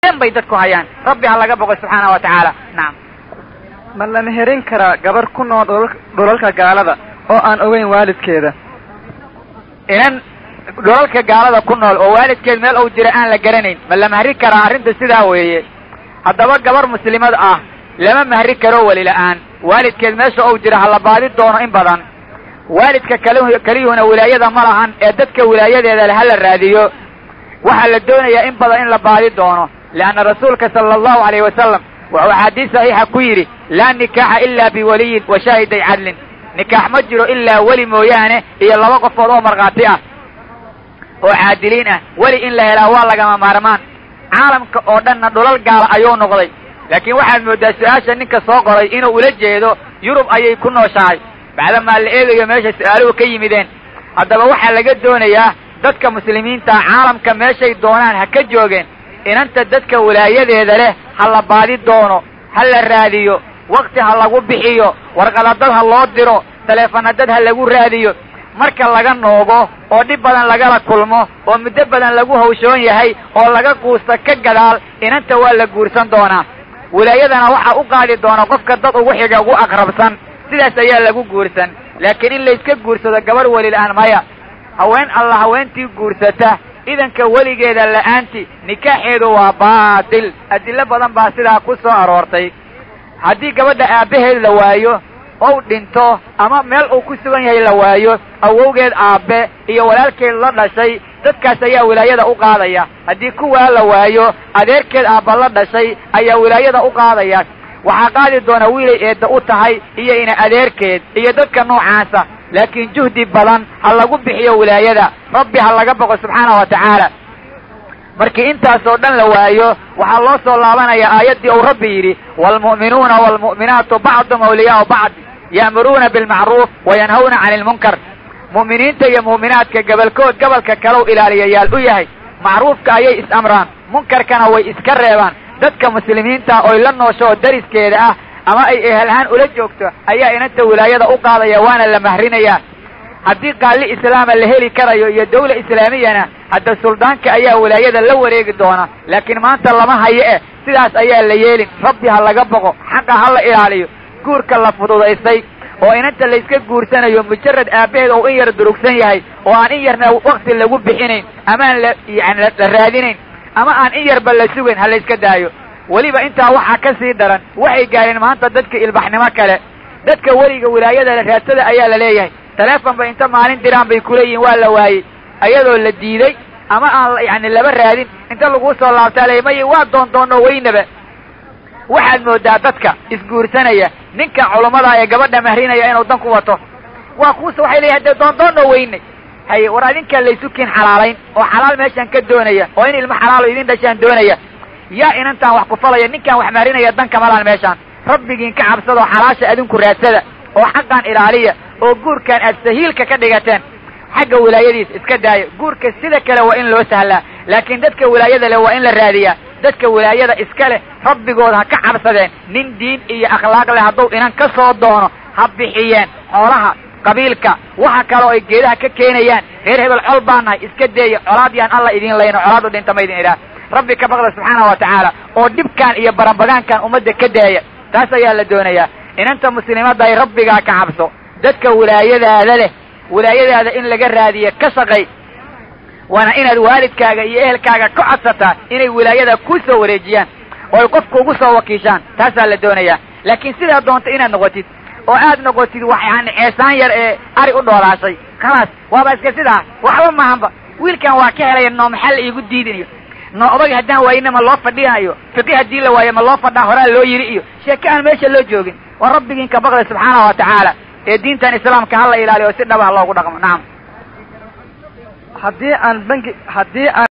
dhan bay dadku hayaan rabbi ha laga boqo subxaana wa tacaala nacam ma la meherin karaa gabar ku nool dhulal- dhulalka gaalada oo aan ogeyn waalidkeeda inan dhulalka gaalada ku nool oo waalidkeed meel uu jira aan la garanayn ma la mahri karaa arrinta sidaa weeye haddaba gabar muslimad ah lama mahri karo weli la'aan waalidkeed meesha uu jira ha la baadi doono in badan waalidka kal keliyuhuna wilaayada ma lahan ee dadka wilaayadeeda le ha la raadiyo waxaa la doonayaa in badan in la baadi doono leanna rasuulka sala allahu alayhi wasalam wuxuu axaadiis saxiixa ku yidhi laa nikaaxa ilaa biwaliyin wa shaahiday cadlin nikaax ma jiro ilaa weli mooyaane iyo laba qofood oo markhaati ah oo caadiliin ah weli in la helaa waa lagama maarmaan caalamka oo dhanna dhulal gaala ayuu noqday laakiin waxaad mooddaa su-aasha ninka soo qoray inuu ula jeedo yurub ayay ku nooshahay bacdamaa la eegayo meesha su-aaluhu ka yimideen haddaba waxaa laga doonayaa dadka muslimiinta caalamka meeshay doonaan ha ka joogeen inanta dadka wilaayadeeda leh ha la baadi doono ha la raadiyo wakti ha lagu bixiyo warqadadad ha loo diro taleefanadad ha lagu raadiyo marka laga noogo oo dhib badan lagala kulmo oo muddo badan lagu hawshoon yahay oo laga guusta ka gadaal inanta waa la guursan doonaa wilaayadana waxaa u qaadi doona qofka dad ugu xiga ugu aqrabsan sidaas ayaa lagu guursan laakiin in layska guursado gabarh weli la-aan maya haween alla haweentii guursata idanka weligeeda la'aanti nikaaxeedu waa baatil adillo badan baa sidaa ku soo aroortay haddii gabadha aabbaheed la waayo ou dhinto ama meel uu ku sugan yahay la waayo awowgeed aabbe iyo walaalkeed la dhashay dadkaas ayaa wilaayada u qaadaya haddii kuwaa la waayo adeerkeed aabba la dhashay ayaa wilaayada u qaadaya waxaa qaadi doona wiilay eedda u tahay iyo ina adeerkeed iyo dadka noocaasa laakiin juhdi badan ha lagu bixiyo wilaayada rabbi ha laga boqo subxaana wa tacaala markii intaasoo dhan la waayo waxaa loo soo laabanayaa aayaddii uu rabbi yidhi waalmu'minuuna waalmu'minaatu bacdum awliyaau bacd ya'muruuna bilmacruuf wayanhawna cani ilmunkar mu'miniinta iyo mu'minaadka gobolkood gobolka kalow ilaaliyayaal u yahay macruufka ayay is-amraan munkarkana way iska reebaan dadka muslimiinta oy la noosho oo dariskeeda ah ama ay ehelhaan ula joogto ayaa inanta wilaayada u qaadaya waana la mahrinayaa haddii qaalli islaama la heli karayo iyo dawla islaamiyana hadda suldaanka ayaa wilaayada la wareegi doona laakiin maanta lama hayo eh sidaas ayaa la yeelin rabbi ha laga boqo xaqa ha la ilaaliyo guurka la fududaystay oo inanta layska guursanayo mujarad aabbaheed oo in yar durugsan yahay oo aan in yarna wakti lagu bixinayn amaan la yani la raadinayn ama aan in yarba la sugayn ha layska daayo weliba intaa waxaa ka sii daran waxay gaareen maanta dadka ilbaxnimo kale dadka weliga wilaayada la raadsada ayaa la leeyahay taleefon bay inta maalin diraan bay kuleeyihin waa la waayey ayadoo la diiday ama aan yani laba raadin inta laguu soo laabtaa ley maya waa doondoonno weynaba waxaad moodaa dadka isguursanaya ninka culummada ee gabadha mahrinaya inuu dan ku wato waa kuusa waxay leeyahay dee doondoonno weynay haye war adinkaa laysu kiin xalaalayn oo xalaal meeshaan ka doonaya oo in ilmo xalaalo idin dhashaan doonaya yaa inantaan wax ku falaya ninkaan wax mahrinaya dan kamalaan meeshaan rabbigiin ka cabsadoo xalaasha adinku raadsada oo xaqaan ilaaliya oo guurkaan aad sahiilka ka dhigateen xagga wilaayadiisa iska daaya guurka sida kale waa in loo sahlaa laakiin dadka wilaayada leh waa in la raadiyaa dadka wilaayada iska leh rabbigood ha ka cabsadeen nin diin iyo akhlaaq leh hadduu inan ka soo doono ha bixiyeen xoolaha qabiilka waxa kaloo ay geedaha ka keenayaan reer hebel col baa nahay iska deeya colaad yaan alla idin layno colaadu dhinta ma idin idhaah rabbi ka baqda subxaana wa tacaala oo dhibkaan iyo barabagaankan ummadda ka daaya taas ayaa la doonayaa inanta muslimadda ay rabbigaa ka cabso dadka wilaayadaada leh wilaayadaada in laga raadiya ka shaqay waana inaad waalidkaaga iyo ehelkaaga ka codsataa inay wilaayada ku soo wareejiyaan oo ay qofka ugu soo wakiishaan taasaa la doonayaa laakiin sidaa doonta inaad noqotid oo aad noqotid wax yani ceesaan yar ee ari u dhoolaashay khalaas waaba iska sidaa waxba maahanba wiilkan waa ka helaya noo maxaa la iigu diidinayo noo odag haddaan waayina ma loo fadhinayo fiqi haddii la waayo ma loo fadhaa horaa loo yiri iyo sheeke aan meesha loo joogin waa rabbigiin ka baqda subxaana wa tacaala ee diintan islaamka hala ilaaliyo si dhaba ha loogu dhaqmo nacam haddii aan bangi haddii aan